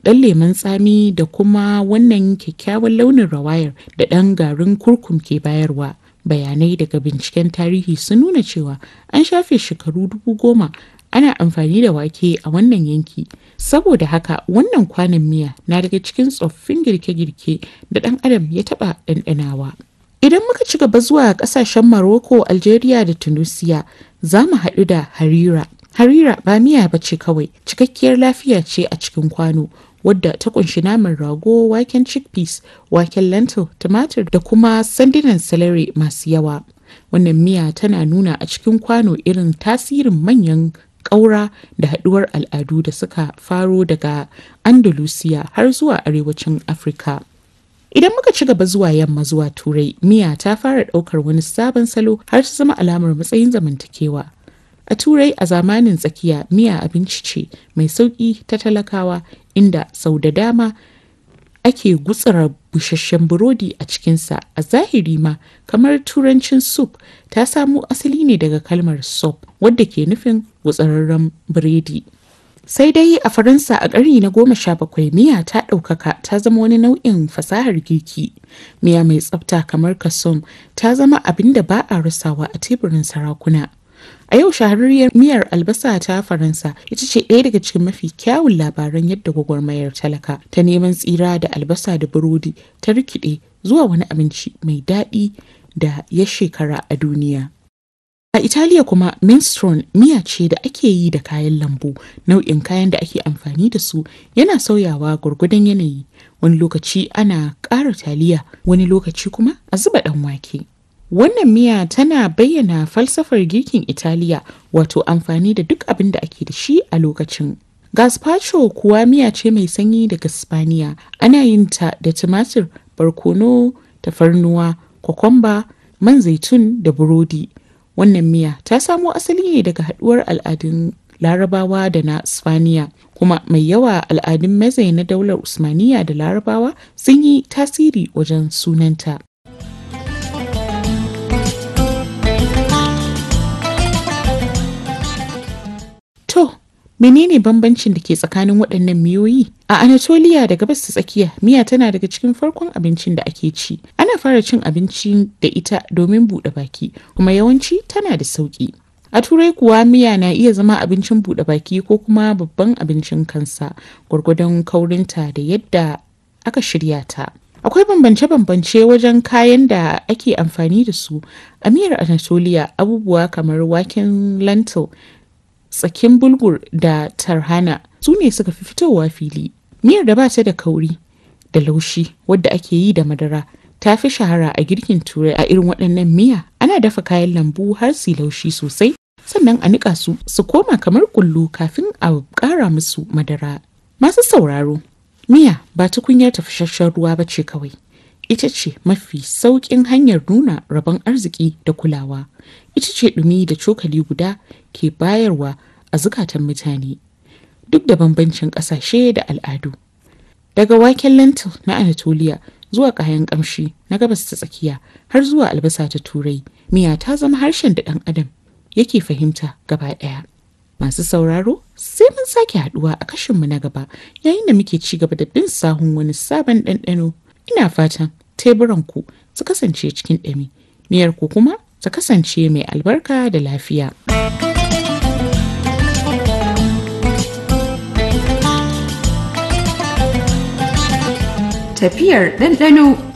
ɗan lemon tsami da kuma wannan kyakkyawan launin rawayar da ɗan garin kurkum ke bayarwa. Bayanai daga binciken tarihi sun nuna cewa an shafe shekaru dubu goma ana amfani da wake a wannan yanki. Saboda haka wannan kwanon miya na daga cikin tsoffin girke-girke da ɗan adam ya taɓa ɗanɗanawa. Idan muka ci gaba zuwa ƙasashen Morocco, Algeria da Tunisia, za mu haɗu da harira. Harira ba miya ba ce kawai, cikakkiyar lafiya ce a cikin kwano, wadda ta kunshi naman rago, waken chickpeas, waken lentil, tumatir da kuma sandunan celery masu yawa. Wannan miya tana nuna a cikin kwano irin tasirin manyan ƙaura da haɗuwar al'adu da suka faro daga Andalusiya har zuwa arewacin Afirka. Idan muka ci gaba zuwa yamma zuwa Turai, miya ta fara ɗaukar wani sabon salo har ta zama alamar matsayin zamantakewa. A Turai a zamanin tsakiya miya abinci ce mai sauƙi ta talakawa inda sau da dama ake gutsara busasshen burodi a cikinsa a zahiri ma kamar turancin soup ta samo asali ne daga kalmar soup wadda ke nufin gutsararren biredi. sai dai a faransa a ƙarni na goma sha bakwai miya ta ɗaukaka ta zama wani nau'in fasahar girki miya mai tsafta kamar kasom ta zama abin da ba a rasawa a teburin sarakuna a yau shahararriyar miyar albasa ta faransa ita ce ɗaya daga cikin mafi kyawun labaran yadda gwagwarmayar talaka ta neman tsira da albasa da burodi ta rikide zuwa wani abinci mai daɗi da ya shekara a duniya A Italiya kuma minestrone miya ce da ake yi da kayan lambu nau'in kayan da ake amfani da su yana sauyawa gwargwadon yanayi wani lokaci ana ƙara taliya wani lokaci kuma a zuba ɗan wake. Wannan miya tana bayyana falsafar girkin Italiya wato amfani da duk abin da ake da shi a lokacin. Gazpacho kuwa miya ce mai sanyi daga Spaniya ana yin ta da tumatir, barkono, tafarnuwa, kwakwamba, man zaitun da burodi. wannan miya ta samo asali ne daga haduwar al'adun larabawa da na spaniya kuma mai yawa al'adun mazai na daular usmaniya da larabawa sun yi tasiri wajen sunanta to menene bambancin da ke tsakanin waɗannan miyoyi a anatolia da gabas ta tsakiya miya tana daga cikin farkon abincin da ake ci ana fara cin abinci da ita domin buɗe baki kuma yawanci tana da sauƙi a turai kuwa miya na iya zama abincin buɗe baki ko kuma babban abincin kansa gwargwadon kaurinta da yadda aka shirya ta akwai bambance-bambance wajen kayan da ake amfani da su a miyar anatolia abubuwa kamar waken lentil tsakin bulgur da tarhana su ne suka fi fitowa fili miyar da ba ta da kauri da laushi wadda ake yi da madara ta fi shahara a girkin turai a irin waɗannan miya ana dafa kayan lambu har su laushi sosai sannan a niƙa su su koma kamar kullu kafin a ƙara musu madara masu sauraro miya ba tukunyar tafasasshen ruwa ba ce kawai ita ce mafi sauƙin hanyar nuna rabon arziki da kulawa ita ce ɗumi da cokali guda ke bayarwa a zukatan mutane duk da bambancin ƙasashe da al'adu daga waken lentil na anatolia zuwa kayan ƙamshi na gabas ta tsakiya har zuwa albasa ta turai miya ta zama harshen da ɗan adam yake fahimta gaba ɗaya masu sauraro sai mun sake haɗuwa a kashinmu na gaba yayin da muke ci gaba da bin sahun wani sabon ɗanɗano ina fatan teburanku su kasance cikin ɗami miyar ku kuma ta kasance mai albarka da lafiya. Tafiyar ɗanɗano